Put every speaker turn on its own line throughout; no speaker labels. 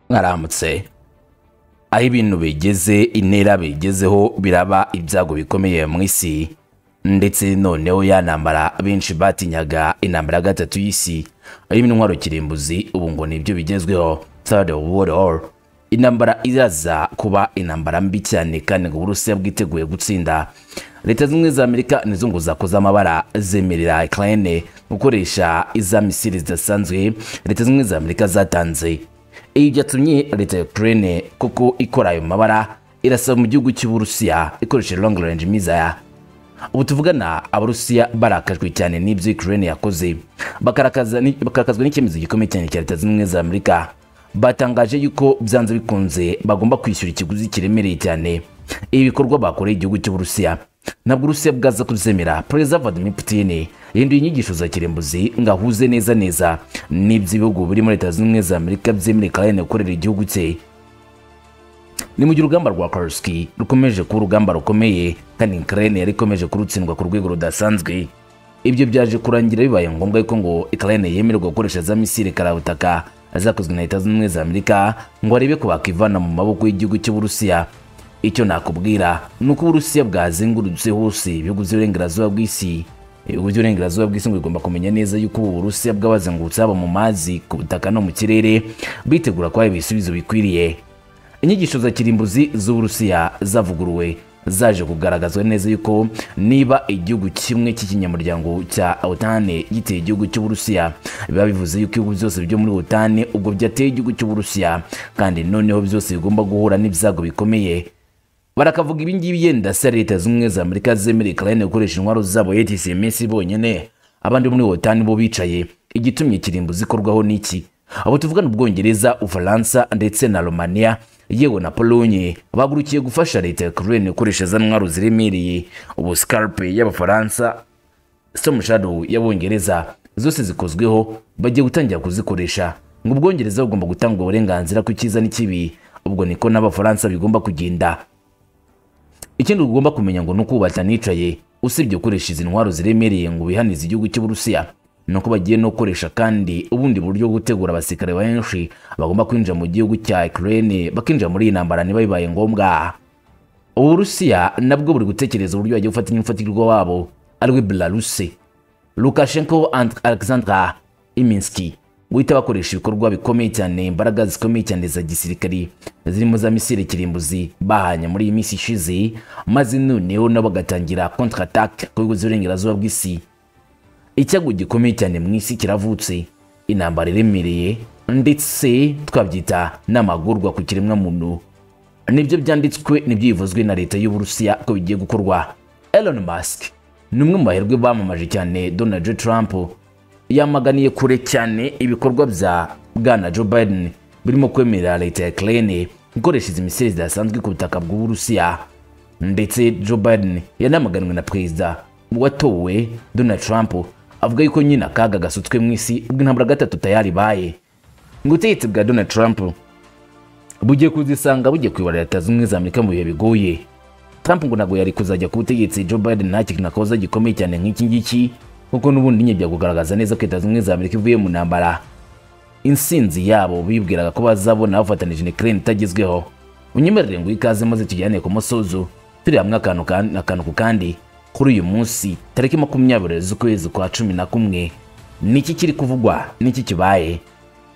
mwaramutse aho ibintu bigeze intera bigezeho biraba ibyago bikomeye mu isi ndetse noneho ya ntambara benshi batinyaga intambara ya gatatu y'isi irimo intwaro kirimbuzi ubu ngo nibyo bigezweho third world war intambara iraza kuba intambara mbi cyane kandi ngo uburusiya bwiteguye gutsinda leta zimwe za amerika nizo ngo zakoze amabara zemerera ukraine gukoresha iza misiri zidasanzwe leta zimwe za amerika zatanze ibi byatumye leta ya ukraine kuko ikora ayo mabara irasaba mu gihugu cy'uburusiya ikoresheje long range mizaya ubu tuvugana abarusiya barakajwe cyane n'ibyo ukraine yakoze bakarakaza ni- bakarakazwa n'icyemezo gikomeye cyane cya leta zimwe za amerika batangaje yuko byanze bikunze bagomba kwishyura ikiguzi kiremereye cyane ibi bikorwa bakoreye igihugu cy'uburusiya ntabwo urusiya bwaza kuzemera perezida vladimir putin yahinduye inyigisho za kirimbuzi ngo ahuze neza neza n'iby'ibihugu biri muri leta zunze ubumwe za amerika byemerera ukraine gukorera igihugu cye ni mu gihe urugamba rwa Kursk rukomeje kuba urugamba rukomeye kandi Ukraine yari ikomeje kurutsindwa ku rwego rudasanzwe ibyo byaje kurangira bibaye ngombwa yuko ngo Ukraine yemererwa gukoresha za misile karabutaka zakozwe na Leta Zunze Ubumwe za Amerika ngo arebe ko bakivana mu maboko y'igihugu cy'Uburusiya icyo nakubwira ni uko Uburusiya bwazengurutse hose ibihugu by'uburengerazuba bw'isi ibihugu by'uburengerazuba bw'isi ngo bigomba kumenya neza yuko ubu Burusiya bwabazengurutse haba mu mazi ku butaka no mu kirere bitegura kubaha ibisubizo bikwiriye inyigisho za kirimbuzi z'uburusiya zavuguruwe zaje kugaragazwa neza yuko niba igihugu kimwe cy'ikinyamuryango cya otane giteye igihugu cy'uburusiya biba bivuze yuko ibihugu byose byo muri otane ubwo byateye igihugu cy'uburusiya kandi noneho byose bigomba guhura n'ibyago bikomeye barakavuga ibingibi yenda se leta z'ubumwe za amerika zemerera ukraine gukoresha intwaro zabo yetise iminsi bonyine abandi bo muri otani bo bicaye igitumye kirimbuzi ikorwaho n'iki abo tuvugana ubwongereza ufaransa ndetse na romania yewe na polonye bagurukiye gufasha leta ya ukraine gukoresha za ntwaro ziremereye ubu scarpe y'abafaransa Storm Shadow y'abongereza zose zikozweho bagiye gutangira kuzikoresha ngo ubwongereza bugomba gutanga uburenganzira ku cyiza n'ikibi ubwo niko n'abafaransa bigomba kugenda ikindi ugomba kumenya ngo ni uko ubu batanicaye usibye gukoresha izi ntwaro ziremereye ngo bihanize igihugu cy'uburusiya ni uko bagiye no gukoresha kandi ubundi buryo bwo gutegura abasirikare benshi bagomba kwinjira mu gihugu cya ukraine bakinjira muri iyi ntambara niba bibaye ngombwa uburusiya nabwo buri gutekereza uburyo bagiye gufata imfatirwa wabo ariwe belarusi lukashenko and alexandra iminski guhita bakoresha ibikorwa bikomeye cyane imbaraga zikomeye cyane za gisirikari zirimo za misile kirimbuzi bahanye muri iyi minsi ishize maze noneho nabo bagatangira contre attaque ku bihugu by'uburengerazuba bw'isi icyago gikomeye cyane mu isi kiravutse intambara iremereye ndetse twabyita n'amagorwa ku kiremwamuntu nibyo byanditswe nibyo bivuzwe na leta y'uburusiya ko bigiye gukorwa elon musk ni umwe mu baherwe bamamaje cyane donald J. trump yamaganiye kure cyane ibikorwa bya bwana joe biden birimo kwemerera leta ya ukraine gukoresha izi misile zidasanzwe ku butaka bw'uburusiya ndetse joe biden yanamaganwe na perezida watowe donald trump avuga yuko nyine akaga gasutswe mu isi bw'intambara gatatu tayari ibaye ngo ubutegetsi bwa donald trump bugiye kuzisanga bugiye kuyobora leta zimwe za amerika mu bihe bigoye trump ngo ntabwo yari kuzajya ku butegetsi joe biden nta kintu nakoza gikomeye cyane nk'iki ngiki kuko n'ubundi nyine byakugaragaza neza ko leta zimwe za amerika ivuye mu ntambara insinzi yabo bibwiraga ko bazabona bafatanije na ukraine itagezweho unyemerere ngo ikaze maze tujyane ku musozo turi hamwe akantu kan- akantu ku kandi kuri uyu munsi tariki makumyabiri z'ukwezi kwa cumi na kumwe niki kiri kuvugwa niki kibaye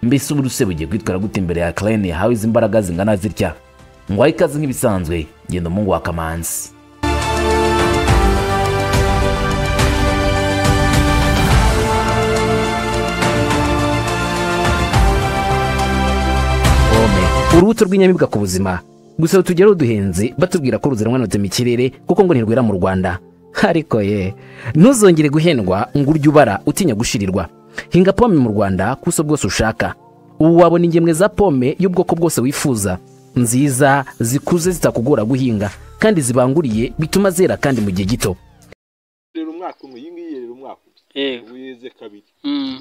mbese uburuse bugiye kwitwara gute imbere ya ukraine yahawe izi mbaraga zingana zitya ngo aho ikaze nk'ibisanzwe genda umuhungu wa kamanzi
pome urubuto rw'inyamibwa ku buzima gusa tujya ruduhenze batubwira ko ruzanwa na mu kirere kuko ngo ntirwera mu rwanda ariko ye ntuzongere guhendwa ngo urye ubara utinya gushirirwa hinga pome mu rwanda kuso bwose ushaka ubu wabona ingemwe za pome y'ubwoko bwose wifuza nziza zikuze zitakugora guhinga kandi zibanguriye bituma zera kandi mu gihe gito
rero umwaka umwe iyi ngiyi rero umwaka umwe
yego
ubu yeze kabiri
Mm.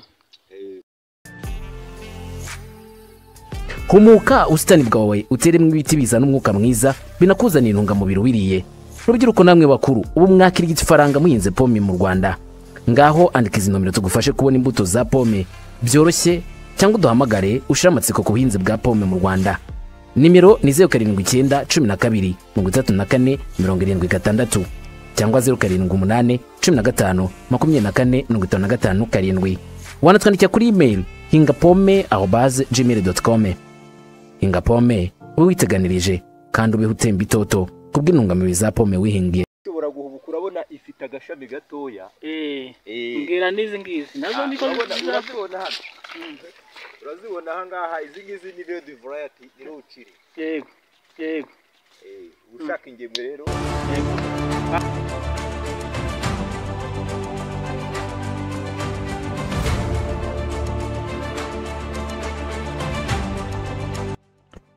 humuka ubusitani bwawe uteremo ibiti bizana umwuka mwiza binakuzanira intungamubiri wiriye rubyiruko namwe bakuru ubu mwakira igifaranga muhinze pome mu rwanda ngaho andika izi nomero tugufashe kubona imbuto za pome byoroshye cyangwa uduhamagare ushire amatsiko ku buhinzi bwa pome mu rwanda nimero ni zeru karindwi icyenda cumi na kabiri mirongo itatu na kane mirongo irindwi gatandatu cyangwa zeru karindwi umunani cumi na gatanu makumyabiri na kane mirongo itanu na gatanu karindwi wanatwandikira kuri imeri hinga pome aho baze gmail doti komu hinga pome ube witeganirije kandi ubeho utemba itoto kubw'intungamubiri za pome wihingiye
ushobora guhubuka urabona ifite agashami gatoya
Eh,
Eh.
mbwira n'izi ngizi nazo
Ah,
niko
urabona-
nziza
urazibona hano urazibona aha ngaha izi ngizi ni redi varayati ni ruciri
yego yego
Eh, ushaka ingemwe rero
yego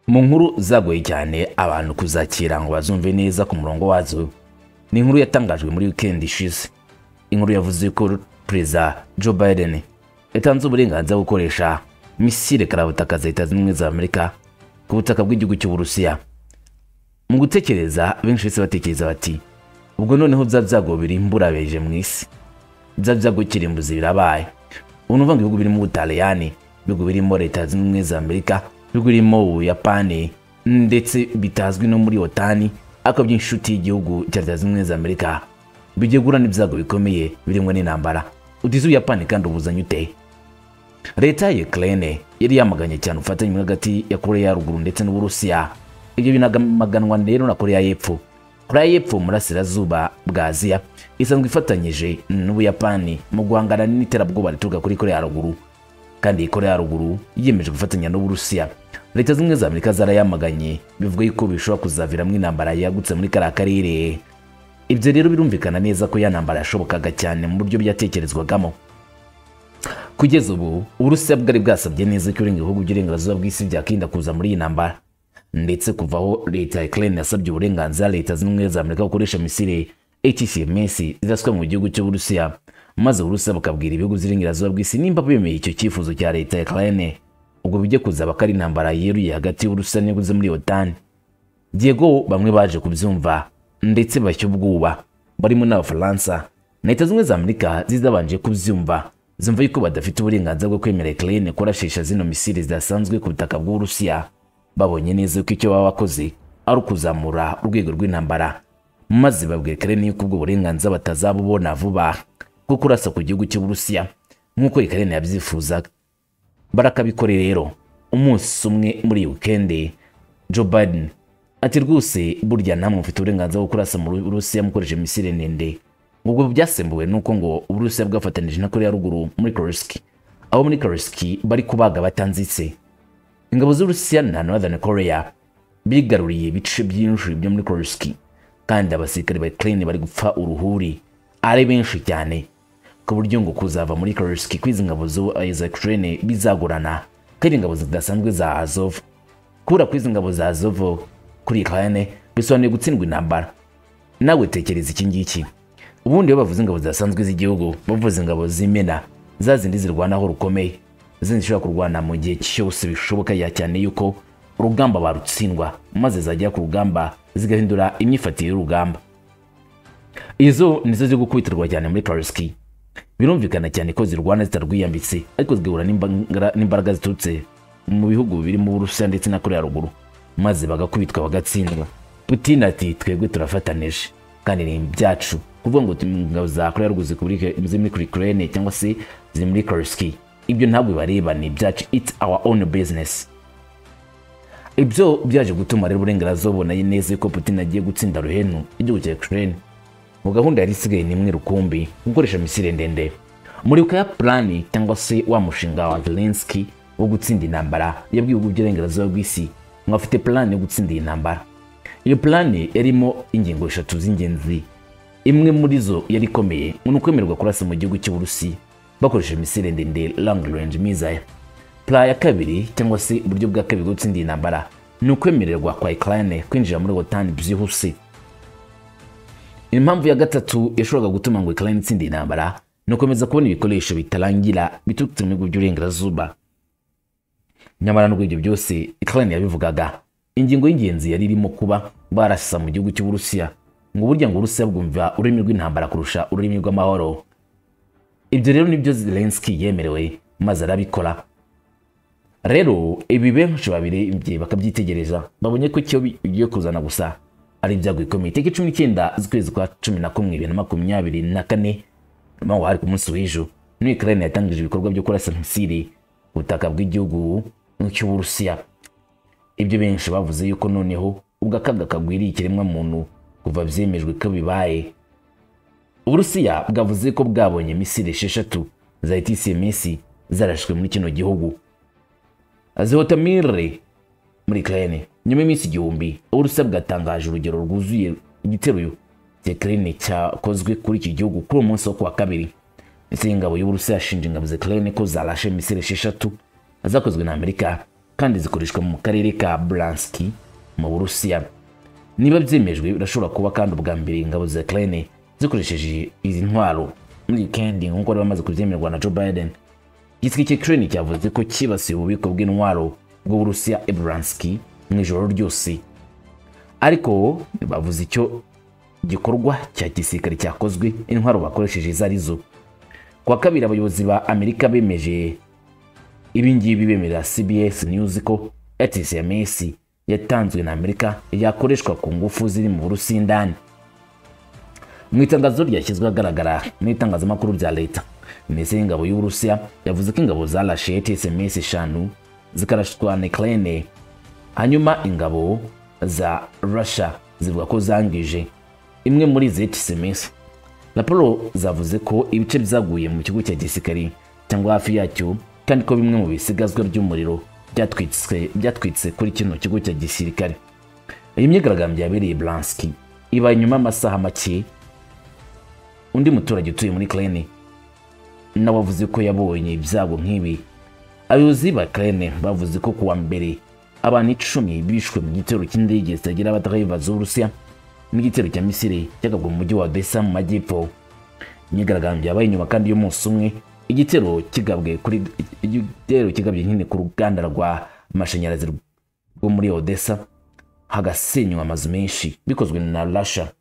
mu nkuru zagoye cyane abantu kuzakira ngo bazumve neza ku murongo wazo ni inkuru yatangajwe muri weekend ishize inkuru yavuze ko perezida joe biden yatanze uburenganzira bwo gukoresha misile karabutaka za leta zunze ubumwe za amerika ku butaka bw'igihugu cy'uburusiya mu gutekereza benshi bahise batekereza bati ubwo noneho bya byago birimburabeje mu isi bya byago kirimbuzi birabaye ubu ni ukuvuga ngo ibihugu birimo ubutaliyani ibihugu birimo leta zunze ubumwe za amerika ibihugu birimo ubuyapani ndetse bitazwi no muri otani ariko by'inshuti y'igihugu cya leta zunze ubumwe za amerika bigiye guhura n'ibyago bikomeye birimo n'intambara utize ubuyapani kandi ubuzanye ute leta ya Ukraine yari yamaganye cyane ubufatanye buri hagati ya koreya ya ruguru ndetse n'uburusiya ibyo binamaganwa rero na koreya y'epfo koreya y'epfo mu burasirazuba bwa aziya isanzwe ifatanyije n'ubuyapani mu guhangana n'iterabwoba rituruka kuri koreya ya ruguru kandi iyi koreya ya ruguru yiyemeje gufatanya n'uburusiya leta zimwe za amerika zarayamaganye bivuga yuko bishobora kuzaviramo intambara yagutse muri kariya karere ibyo rero birumvikana neza ko ya ntambara yashobokaga cyane mu buryo byatekerezwagamo kugeza ubu uburusiya bwari bwasabye neza ko ibindi bihugu by'uburenganzira bw'isi byakwirinda kuza muri iyi ntambara ndetse kuva aho leta ya Ukraine yasabye uburenganzira leta zimwe na zimwe za amerika gukoresha misile HCMS zidaswa mu gihugu cy'uburusiya maze uburusiya bukabwira ibihugu by'uburenganzira bw'isi nimba bemeye icyo cyifuzo cya leta ya Ukraine ubwo bijya kuzaba ko ari intambara yeruye hagati y'uburusiya n'ibihugu byo muri otani Diego bamwe baje kubyumva ndetse bashya ubwoba barimo n'abafaransa na leta zimwe za amerika zizabanje kubyumva zumva yuko badafite uburenganzira bwo kwemera ukraine kurashisha zino misiri zidasanzwe ku butaka bw'uburusiya babonye neza ko icyo baba bakoze ari ukuzamura urwego rw'intambara maze babwira ukraine yuko ubwo burenganzira batazabubona vuba bwo kurasa ku gihugu cy'uburusiya nk'uko ukraine yabyifuzaga barakabikore rero umunsi umwe muri iyi wikendi Joe Biden ati rwose burya namwe mufite uburenganzira bwo kurasa mu Burusiya mukoresha misile ndende ubwo byasembuwe nuko ngo Uburusiya bwafatanije na Korea ya ruguru muri Kursk aho muri Kursk bari kubaga batanzitse ingabo z'Uburusiya na Northern Korea bigaruriye ibice byinshi byo muri Kursk kandi abasirikare ba Ukraine bari gupfa uruhuri ari benshi cyane ku buryo ngo kuzava muri Kursk kw'izi ngabo zo- za Ukraine bizagorana kandi ingabo zidasanzwe za Azov kubura kw'izi ngabo za Zovo kuri Ukraine bisobanuye gutsindwa intambara nawe tekereza iki ngiki ubundi iyo bavuze ingabo zidasanzwe z'igihugu bavuze ingabo z'imena za zindi zirwanaho rukomeye zindi zishobora kurwana mu gihe cyose bishoboka ya cyane yuko urugamba barutsindwa maze zagera ku rugamba zigahindura imyifatire y'urugamba izo nizo ziri gukubitirwa cyane muri Kursk birumvikana cyane ko zirwana zitarwiyambitse ariko zigahura n'imbangara- n'imbaraga ziturutse mu bihugu birimo uburusiya ndetse na korea ya ruguru maze bagakubitwa bagatsindwa putin ati twebwe turafatanije kandi ni ibyacu kuvuga ngo tum- ingabo za korea ya ruguru ziri kuri- ziri muri ukraine cyangwa se ziri muri kursk ibyo ntabwo bibareba ni ibyacu it's our own business ibyo byaje gutuma rero uburenganzira bubona neza ko putin agiye gutsinda ruhenu igihugu cya ukraine mu gahunda yari isigaye ni imwe rukumbi gukoresha misile ndende muribuka ya plani cyangwa se wa mushinga wa Zelensky wo gutsinda intambara yabwiye ibihugu by'uburengerazuba bw'isi ngo afite plani yo gutsinda iyi ntambara iyo plani yarimo ingingo eshatu z'ingenzi imwe muri zo yari ikomeye ni ukwemererwa kurasa mu gihugu cy'uburusiya bakoresha misile ndende long range missile plan ya kabiri cyangwa se uburyo bwa kabiri bwo gutsinda iyi ntambara ni ukwemererwa kwa Ukraine kwinjira muri OTAN byihuse impamvu ya gatatu yashoboraga gutuma ngo Ukraine itsinde intambara ni ukomeza kubona ibikoresho bitarangira biturutse mu bihugu by'uburengerazuba nyamara nubwo ibyo byose Ukraine yabivugaga ingingo y'ingenzi yari irimo kuba barasa mu gihugu cy'uburusiya ngo burya ngo uburusiya bwumva ururimi rw'intambara kurusha ururimi rw'amahoro ibyo rero nibyo Zelensky yemerewe maze arabikora rero ibi benshi babirebye bakabyitegereza babonye ko icyo bigiye kuzana gusa ari ibyago bikomeye itariki cumi n'icyenda z'ukwezi kwa cumi na kumwe bibiri na makumyabiri na kane naho hari ku munsi w'ejo niyo ukraine yatangije ibikorwa byo kurasa misiri ku butaka bw'igihugu cy'uburusiya ibyo benshi bavuze yuko noneho ubwo akaga kagwiriye ikiremwamuntu kuva byemejwe ko bibaye uburusiya bwavuze ko bwabonye misiri esheshatu za etcms zarashwe muri kino gihugu azihotamire muri ukraine nyuma y'iminsi igihumbi uburusiya bwatangaje urugero rwuzuye igitero cya ukraine cyakozwe kuri iki gihugu kuri uwo munsi wo kuwa kabiri ndetse ingabo y'uburusiya yashinje ingabo za ukraine ko zarashe misiri esheshatu zakozwe na amerika kandi zikoreshwa mu karere ka branski mu burusiya niba byemejwe birashobora kuba kandi ubwa mbere ingabo za Ukraine zikoresheje izi ntwaro muri weekend nk'uko bari bamaze kubyemerwa na Joe Biden igisirikare cya Ukraine cyavuze ko cyibasiye ububiko bw'intwaro bw'Uburusiya Ebranski mu ijoro ryose ariko bavuze icyo gikorwa cya gisirikare cyakozwe intwaro bakoresheje zarizo kuwa kabiri abayobozi ba Amerika bemeje ibingibi bemerera cbs news ko etcms yatanzwe na amerika yakoreshwa ku ngufu ziri mu burusi indani mu itangazo ryashyizwe ahagaragara mu itangazamakuru rya leta minisitiri y'ingabo y'uburusiya yavuze ko ingabo zarashe etcms eshanu zikarashwa na ukraine hanyuma ingabo za russia zivuga ko zangije imwe muri izi etcms raporo zavuze ko ibice byaguye mu kigo cya gisirikari cyangwa hafi yacyo kandi ko bimwe mu bisigazwa by'umuriro byatwitse byatwitse kuri kino kigo cya gisirikare iyi myigaragambyo yabereye Branski iba nyuma y'amasaha make undi muturage utuye muri Ukraine nawe avuze ko yabonye ibyago nk'ibi abayobozi ba Ukraine bavuze ko kuwa mbere abantu icumi bishwe mu gitero cy'indege zitagira abadereva z'Uburusiya n'igitero cya Misiri cyagabwe mu mujyi wa Odessa mu majyepfo imyigaragambyo yabaye nyuma kandi y'umunsi umwe igitero kigabwe kuri igitero kigabye nyine ku ruganda rwa mashanyarazi rwo muri Odessa hagasenywa amazu menshi bikozwe na Russia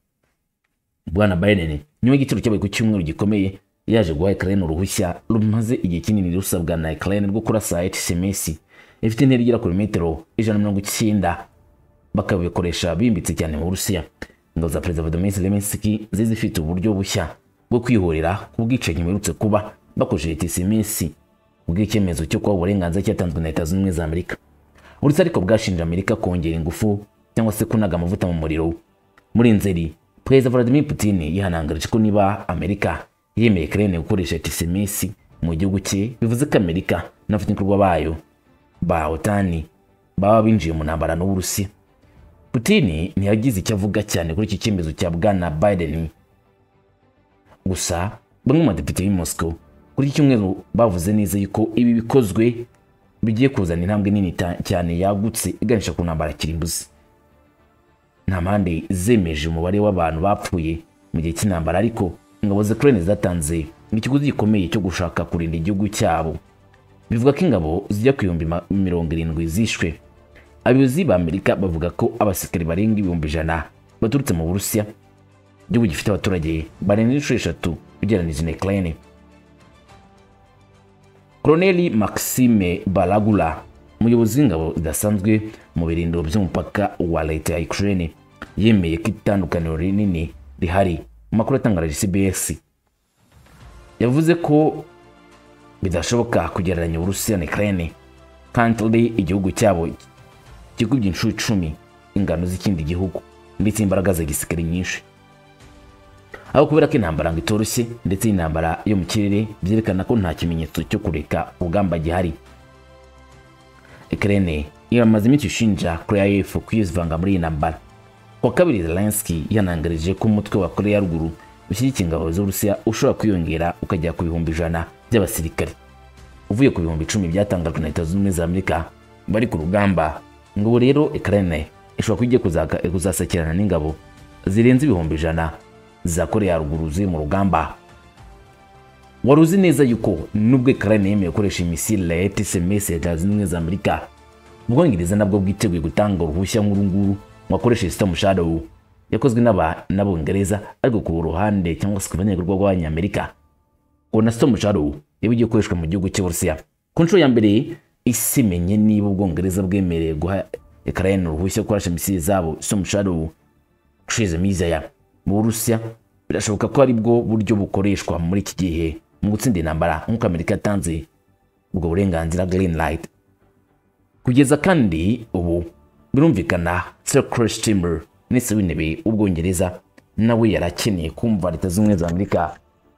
bwana Biden nyuma y'igitero cyabaye ku cyumweru gikomeye yaje guha Ukraine uruhushya rumaze igihe kinini rusabwa na Ukraine rwo kurasa HCMS ifite intera igera ku metero ijana na mirongo icyenda bakabikoresha bimbitse cyane mu Burusiya ingabo za Perezida Vladimir Zelensky zari zifite uburyo bushya bwo kwihorera ku bwicanyi buherutse kuba bakoresheje TCMS ubw'icyemezo cyo kuba uburenganzira cyatanzwe na Leta Zunze Ubumwe za Amerika uretse ariko bwashinje Amerika kongera ingufu cyangwa se kunaga amavuta mu muriro muri nzeri Perezida Vladimir Putin yihanangarije ko niba Amerika yemeye Ukraine gukoresha TCMS mu gihugu cye bivuze ko Amerika n'abafatanyabikorwa bayo ba OTAN baba binjiye mu ntambara n'Uburusiya Putin ntiyagize icyo avuga cyane kuri iki cyemezo cya Bwana Biden gusa bamwe mu badepite b'i Moscow kuri iki cyumweru bavuze neza yuko ibi bikozwe bigiye kuzana intambwe nini ta- cyane yagutse iganisha ku ntambara kirimbuzi nta mpande zemeje umubare w'abantu bapfuye mu gihe cy'intambara ariko ingabo za Ukraine zatanze ikiguzi gikomeye cyo gushaka kurinda igihugu cyabo bivuga ko ingabo zijya ku bihumbi ma- mirongo irindwi zishwe abayobozi ba Amerika bavuga ko abasirikare barenga ibihumbi ijana baturutse mu Burusiya igihugu gifite abaturage barenga inshuro eshatu ugereranije na Ukraine Colonel Maxime Balagula umuyobozi w'ingabo zidasanzwe mu birindiro by'umupaka wa leta ya Ukraine yemeye ko itandukaniro rinini rihari mu makuru yatangaje CBS yavuze ko bidashoboka kugereranya Uburusiya na Ukraine kandi igihugu cyabo kigubye inshuro icumi ingano z'ikindi gihugu ndetse imbaraga za gisirikare nyinshi aho kubera ko intambara ngo itoroshye ndetse n'intambara yo mu kirere byerekana ko nta kimenyetso cyo kureka urugamba gihari Ukraine yamaze iminsi ishinja Korea y'Epfo kwivanga muri iyi ntambara kuwa kabiri Zelensky yanangarije ko umutwe wa Korea ya ruguru ushyigikira ingabo z'Uburusiya ushobora kwiyongera ukagera ku bihumbi ijana by'abasirikare uvuye ku bihumbi icumi byatangajwe na Leta Zunze Ubumwe za Amerika bari ku rugamba ngo ubu rero Ukraine ishobora kujya kuzaka- kuzasakirana n'ingabo zirenze ibihumbi ijana za Korea ya ruguru ziri mu rugamba wari uzi neza yuko nubwo Ukraine yemeye gukoresha imisile ya ETCMS ya Leta Zunze Ubumwe za Amerika Ubwongereza nabwo bwiteguye gutanga uruhushya nk'uru nguru ngo akoreshe Storm Shadow yakozwe n'aba- n'Abongereza ariko ku ruhande cyangwa se ku banyagihugu b'Abanyamerika ngo na Storm Shadow yaba igiye gukoreshwa mu gihugu cy'Uburusiya ku nshuro ya mbere isi menye niba ubwongereza bwemerewe guha ukraine uruhushya gukoresha misile zabo so musharu ushize miza ya mu burusiya birashoboka ko ari bwo buryo bukoreshwa muri iki gihe mu gutsinda intambara nk'uko amerika yatanze ubwo burenganzira green light kugeza kandi ubu birumvikana sir Keir Starmer minisitiri w'intebe w'ubwongereza nawe yarakeneye kumva leta z'ubumwe za amerika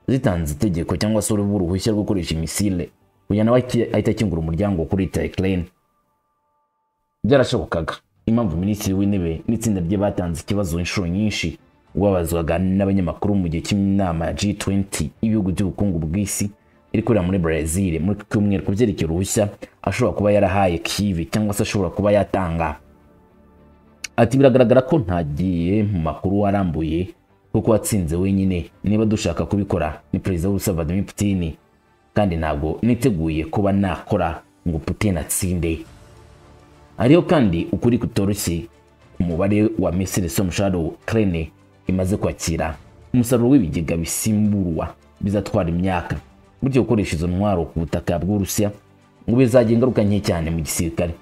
zitanze itegeko cyangwa se urubu uruhushya rwo gukoresha imisile kugira nawe ahita akingura umuryango kuri leta ya ukraine byarashobokaga impamvu minisitiri w'intebe n'itsinda rye batanze ikibazo inshuro nyinshi wabazwaga n'abanyamakuru mu gihe cy'inama ya G20 y'ibihugu by'ubukungu bw'isi iri kubera muri Brazil muri iki cyumweru ku byerekeye uruhushya ashobora kuba yarahaye Kyiv cyangwa se ashobora kuba yatanga ati biragaragara ko ntagiye mu makuru warambuye kuko watsinze wenyine niba dushaka kubikora ni perezida w'ubusa Vladimir Putin kandi ntabwo niteguye kuba nakora ngo Putin atsinde hariho kandi ukuri kutoroshye umubare wa misiri somusharo krene imaze kwakira umusaruro w'ibigega bisimburwa bizatwara imyaka buryo gukoresha izo ntwaro ku butaka bw'urusiya ngo bizagira ingaruka nke cyane mu gisirikare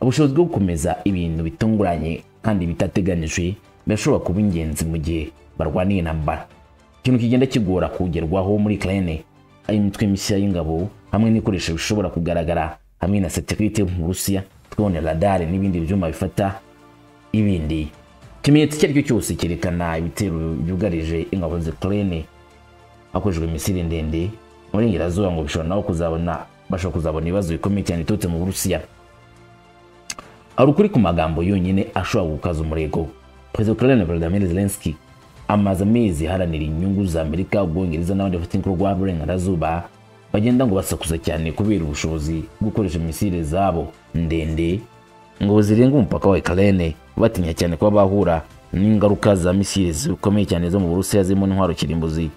ubushobozi bwo gukomeza ibintu bitunguranye kandi bitateganijwe birashobora kuba ingenzi mu gihe barwaniye intambara ikintu kigenda kigora kugerwaho muri krene ari imitwe mishya y'ingabo hamwe n'ibikoresho bishobora kugaragara hamwe na satelite yo mu burusiya drone radar n'ibindi byuma bifata ibindi ikimenyetso icyo ari cyo cyose cyerekana ibitero byugarije ingabo z'Ukraine hakoreshejwe misile ndende mu burengerazuba ngo bishobora nabo kuzabona bashobora kuzabona ibibazo bikomeye cyane biturutse mu burusiya ari ukuri ku magambo yonyine ashobora gukaza umurego perezida wa Ukraine Volodymyr Zelensky amaze amezi aharanira inyungu za Amerika Ubwongereza n'abandi bafite inkuru rwa burengerazuba bagenda ngo basakuza cyane kubera ubushobozi bwo gukoresha misile zabo ndende ngo zirenga umupaka wa Ukraine batinya cyane kuba bahura n'ingaruka za misile zikomeye cyane zo mu Burusiya zirimo intwaro kirimbuzi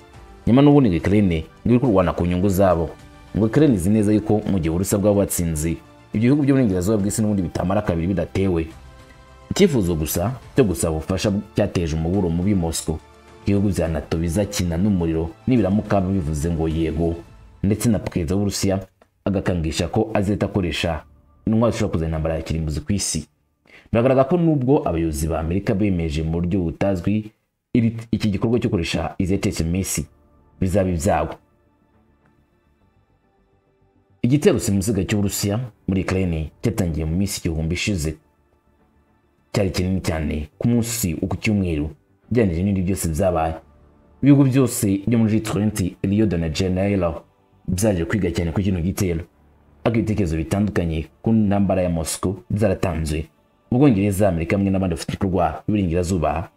nyuma n'ubundi ngo Ukraine ngo iri kurwana ku nyungu zabo ngo Ukraine izi neza yuko mu gihe Uburusiya bwaba batsinze ibyo bihugu by'uburengerazuba bw'isi n'ubundi bitamara kabiri bidatewe icyifuzo gusa cyo gusaba ubufasha cyateje umuburo mubi Moscow ibihugu bya NATO bizakina n'umuriro nibiramuka bivuze ngo yego ndetse na perezida w'uburusiya agakangisha ko azahita akoresha intwaro zishobora kuzana intambara ya kirimbuzi ku isi biragaragara ko nubwo abayobozi ba amerika bemeje mu buryo butazwi iri- iki gikorwa cyo gukoresha izetetse minsi bizaba ibyabo igitero simusiga cy'uburusiya muri ukraine cyatangiye mu minsi igihumbi ishize cyari kinini cyane ku munsi wo ku cyumweru ugereranyije n'ibindi byose byabaye ibihugu byose byo muri G20 Rio de Janeiro byaje kwiga cyane kuri kino gitero ariko ibitekerezo bitandukanye ku ntambara ya Moscow byaratanzwe ubwongereza amerika hamwe n'abandi bafite ibikorwa b'iburengerazuba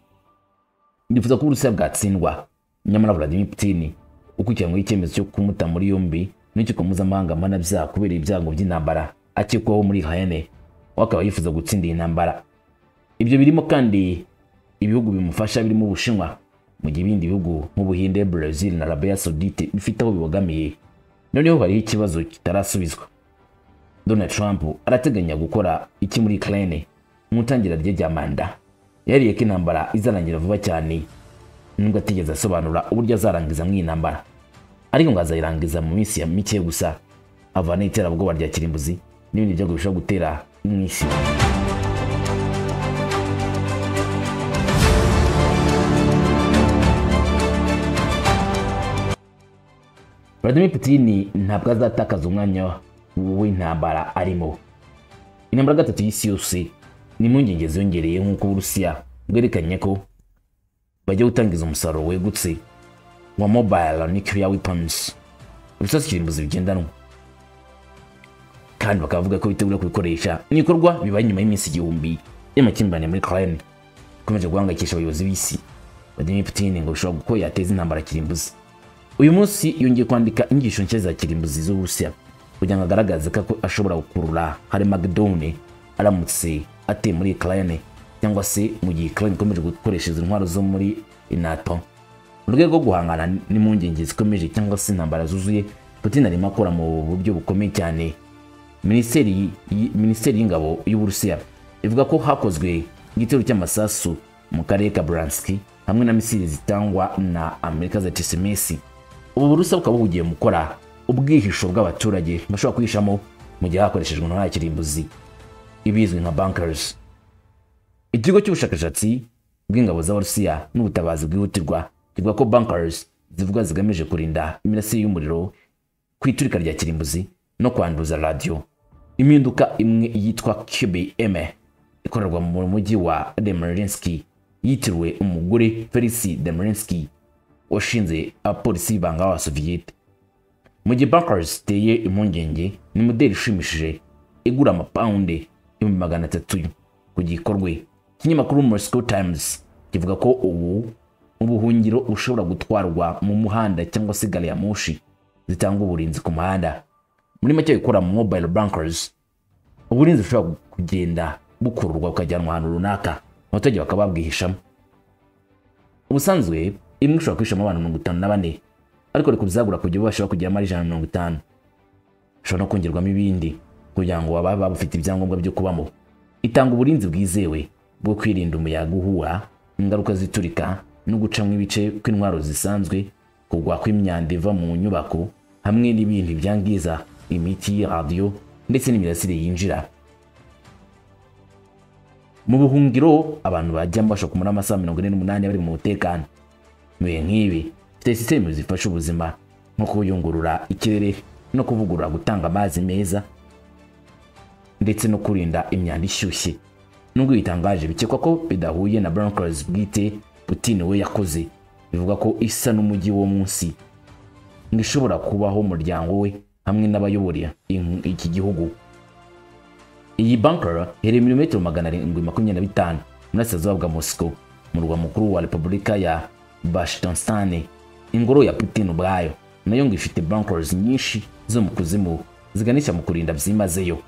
bifuza ko uburusiya bwatsindwa nyamara vladimir putin ukurikiranweho icyemezo cyo kumuta muri yombi n'urukiko mpuzamahanga mpanabyaha kubera ibyago by'intambara akekwaho muri hayane we akaba yifuza gutsinda iyi ntambara ibyo birimo kandi ibihugu bimufasha birimo ubushinwa mu gihe ibindi bihugu nk'ubuhinde brazil na arabia saudite bifite aho bibogamiye noneho hariho ikibazo kitarasubizwa donald trump arateganya gukora iki muri ukraine mu itangira rye rya manda yariye ko intambara izarangira vuba cyane nubwo atigeze asobanura uburyo azarangiza mu iyi ntambara ariko ngo azayirangiza mu minsi ya mike gusa avana iterabwoba rya kirimbuzi n'ibindi byago bishobora gutera mu isi Vladimir Putin ntabwo azatakaza umwanya w'intambara arimo. Intambara gatatu y'isi yose ni impungenge ziyongereye nk'uko Uburusiya bwerekanye ko bajya gutangiza umusaruro wegutse wa mobile nuclear weapons ibisasu kirimbuzi bigendanwa kandi bakavuga ko bitegura kubikoresha ni ibikorwa bibaye nyuma y'iminsi igihumbi y'amakimbirane muri Ukraine ikomeje guhangayikisha abayobozi b'isi Vladimir Putin ngo bishobora kuko yateza intambara kirimbuzi uyu munsi yongeye kwandika inyigisho nshya za kirimbuzi z'uburusiya kugira ngo agaragaze ko ako- ashobora gukurura harimagedone aramutse ateye muri ukraine cyangwa se mu gihe ukraine ikomeje gukoresha izo ntwaro zo muri nato mu rwego rwo guhangana n'impungenge zikomeje cyangwa se intambara zuzuye putin arimo akora mu buryo bukomeye cyane minisiteri y- minisiteri y'ingabo y'uburusiya ivuga ko hakozwe igitero cy'amasasu mu karere ka buranski hamwe na misiri zitangwa na amerika za tisimesi ubu burusiya bukaba buhugiye mu gukora ubwihisho bw'abaturage bashobora kwihishamo mu gihe hakoreshejwe intwara ya kirimbuzi ibizwi nka bankers ikigo cy'ubushakashatsi bw'ingabo za rusiya n'ubutabazi bwihutirwa kivuga ko bankers zivuga zigamije kurinda imirasire y'umuriro ku iturika rya kirimbuzi no kwanduza radiyo impinduka imwe yitwa qbm ikorerwa mu mujyi wa demerinski yitiriwe umugore felisi demerinski washinze abapolisi b'ibanga b'abasoviyete mu gihe bankers ziteye impungenge ni modeli ishimishije igura amapawundi ibihumbi magana atatu ku gikorwe ikinyamakuru moscow times kivuga ko ubu ubuhungiro bushobora gutwarwa mu muhanda cyangwa se gari ya moshi zitanga uburinzi ku muhanda muri make gukora mobile bankers uburinzi bushobora kugenda bukururwa bukajyanwa ahantu runaka abaturage bakaba babwihishamo ubusanzwe imwe ishobora kwihishamo abantu mirongo itanu na bane ariko reka bizagura kugira ubwo bashobora kugira amara ijana na mirongo itanu ushobora no kongerwamo ibindi kugira ngo baba babufite ibyangombwa byo kubamo itanga uburinzi bwizewe bwo kwirinda umuyaga uhuha ingaruka ziturika no gucamo ibice kw'intwaro zisanzwe kugwa kw'imyanda iva mu nyubako hamwe n'ibindi byangiza imiti radiyo ndetse n'imirasire yinjira mu buhungiro abantu bajyamo bashobora kumara amasaha mirongo ine n'umunani bari mu mutekano ibihe nk'ibi bifite sisitemu zifasha ubuzima nko kuyungurura ikirere no kuvugurura gutanga amazi meza ndetse no kurinda imyanda ishyushye nubwo bitangaje bikekwa ko bidahuye na bronkers bwite putin we yakoze bivuga ko isa n'umujyi wo munsi ngo ishobora kubaho umuryango we hamwe n'abayobora in- iki gihugu iyi bunker iherereye milimetero magana arindwi makumyabiri na bitanu burasirazuba bwa moscow mu murwa mukuru wa repubulika ya bashtonstane ingoro ya putin ubwayo nayo ngo ifite bunkers nyinshi zo mu kuzimu ziganisha mu kurinda byimazeyo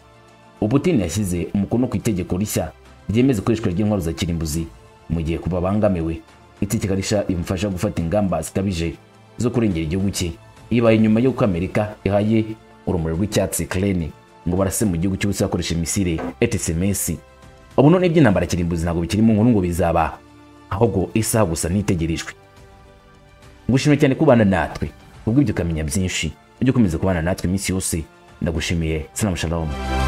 Putin yashyize umukono ku itegeko rishya ryemeza ikoreshwa ry'intwaro za kirimbuzi mu gihe ku babangamiwe itegeko rishya rimufasha gufata ingamba zikabije zo kurengera igihugu cye ibaye nyuma y'uko amerika ihaye urumuri rw'icyatsi kereni ngo barase mu gihugu cy'ubusa bakoresha imisire etisemesi ubu none iby'intambara kirimbuzi ntabwo bikiri mu nkuru ngo bizaba ahubwo isaha gusa nitegerejwe ngushimiye cyane kubana natwe kubw'ibyo ukamenya byinshi ujye ukomeza kubana natwe iminsi yose ndagushimiye sinamushalamu